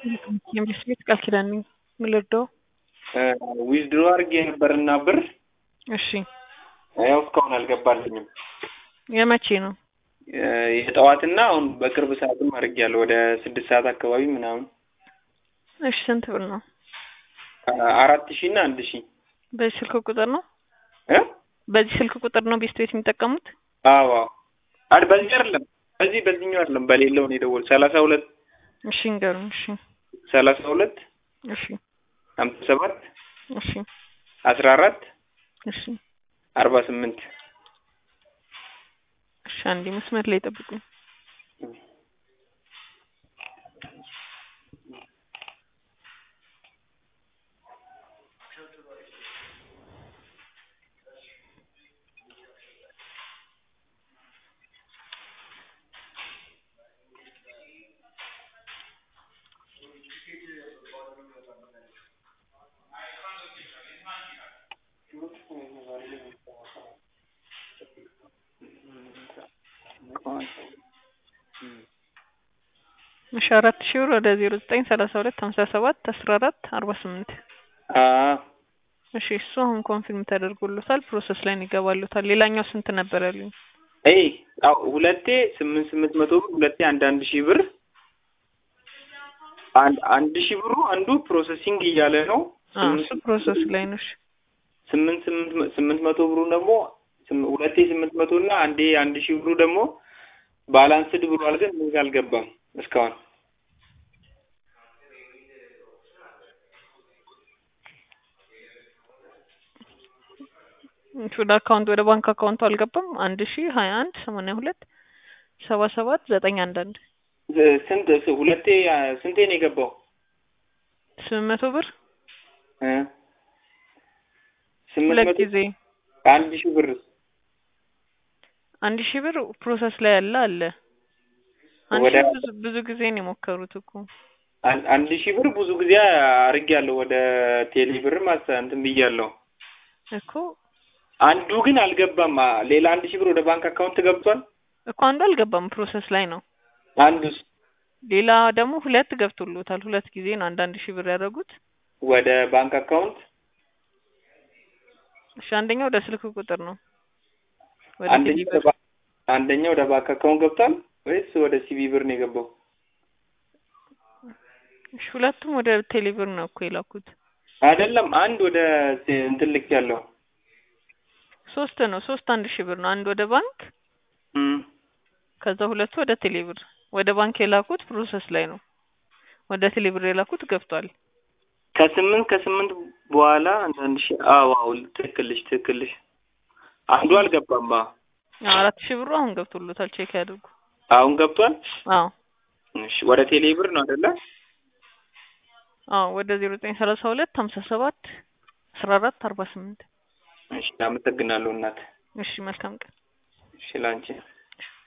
የምስቤት ቃል ኪዳን ነኝ የምልወደው ዊዝድሮ አድርጌ ነበርና ብር እሺ ያው እስካሁን አልገባልኝም። የመቼ ነው የጠዋትና አሁን በቅርብ ሰዓትም አድርጌያለሁ ወደ ስድስት ሰዓት አካባቢ ምናምን እሺ ስንት ብር ነው አራት ሺህ እና አንድ ሺህ በዚህ ስልክ ቁጥር ነው እ በዚህ ስልክ ቁጥር ነው ቤስት ቤት የሚጠቀሙት አዎ አዎ አድ በዚህ አይደለም በዚህ በዚህኛው አይደለም በሌለው ነው የደወል ሰላሳ ሁለት እሺ እንገሩኝ እሺ ሰላሳ ሁለት እሺ ሀምሳ ሰባት እሺ አስራ አራት እሺ አርባ ስምንት እሺ አንዴ መስመር ላይ ጠብቁኝ እሺ አራት ሺህ ብር ወደ ዜሮ ዘጠኝ ሰላሳ ሁለት ሀምሳ ሰባት አስራ አራት አርባ ስምንት አዎ እሺ እሱ አሁን ኮንፊርም ተደርጎሎታል ፕሮሰስ ላይ ነው ይገባሉታል ሌላኛው ስንት ነበር ያሉኝ አይ አዎ ሁለቴ ስምንት ስምንት መቶ ብር ሁለቴ አንድ አንድ ሺህ ብር አንድ አንድ ሺህ ብሩ አንዱ ፕሮሰሲንግ እያለ ነው አዎ እሱ ፕሮሰስ ላይ ነው እሺ ስምንት ስምንት ስምንት መቶ ብሩ ደግሞ ስም- ሁለቴ ስምንት መቶ እና አንዴ አንድ ሺህ ብሩ ደግሞ ባላንስድ ብሏል ግን እዚህ አልገባም እስካሁን እሺ ወደ አካውንት ወደ ባንክ አካውንቱ አልገባም አንድ ሺህ ሀያ አንድ ሰማንያ ሁለት ሰባ ሰባት ዘጠኝ አንድ አንድ ዝ- ስንት ስ- ሁለቴ አ፣ ስንቴ ነው የገባው ስምንት መቶ ብር እ? ስምንት ሁለት መቶ ጊዜ አንድ ሺህ ብር አንድ ሺህ ብር ፕሮሰስ ላይ ያለ አለ አንድ ወደ- ሺህ ብዙ ብዙ ጊዜ ነው የሞከሩት እኮ አን- አንድ ሺህ ብር ብዙ ጊዜ አድርጌያለሁ ወደ ቴሌ ብር ማሳ እንትን ብያለሁ እኮ አንዱ ግን አልገባም አ፣ ሌላ አንድ ሺህ ብር ወደ ባንክ አካውንት ገብቷል እኮ አንዱ አልገባም ፕሮሰስ ላይ ነው አንዱስ ሌላ ደግሞ ሁለት ገብቶሎታል ሁለት ጊዜ ነው አንድ አንድ ሺህ ብር ያደረጉት ወደ ባንክ አካውንት እሺ አንደኛው ወደ ስልክ ቁጥር ነው ወደ አንደኛው ቴሌ ወደ ብር ባ- አንደኛው ወደ ባንክ አካውንት ገብቷል ወይስ ወደ ሲቢ ብር ነው የገባው እሺ ሁለቱም ወደ ቴሌ ብር ነው እኮ የላኩት አይደለም አንድ ወደ ሲ- እንትን ልክ ያለው ሶስት ነው ሶስት አንድ ሺህ ብር ነው አንድ ወደ ባንክ ከዛ ሁለቱ ወደ ቴሌ ብር ወደ ባንክ የላኩት ፕሮሰስ ላይ ነው ወደ ቴሌ ብር የላኩት ገብቷል ከስምንት ከስምንት በኋላ አንዳንድ ሺህ አዎ አዎ ትክክልሽ ትክክልሽ አንዱ አልገባም አ አራት ሺህ ብሩ አሁን ገብቶሎታል ቼክ ያድርጉ አሁን ገብቷል አዎ እሺ ወደ ቴሌ ብር ነው አይደለ አዎ ወደ ዜሮ ዘጠኝ ሰላሳ ሁለት ሀምሳ ሰባት አስራ አራት አርባ ስምንት እሺ አመሰግናለሁ እናት እሺ መልካም ቀን እሺ ላንቺ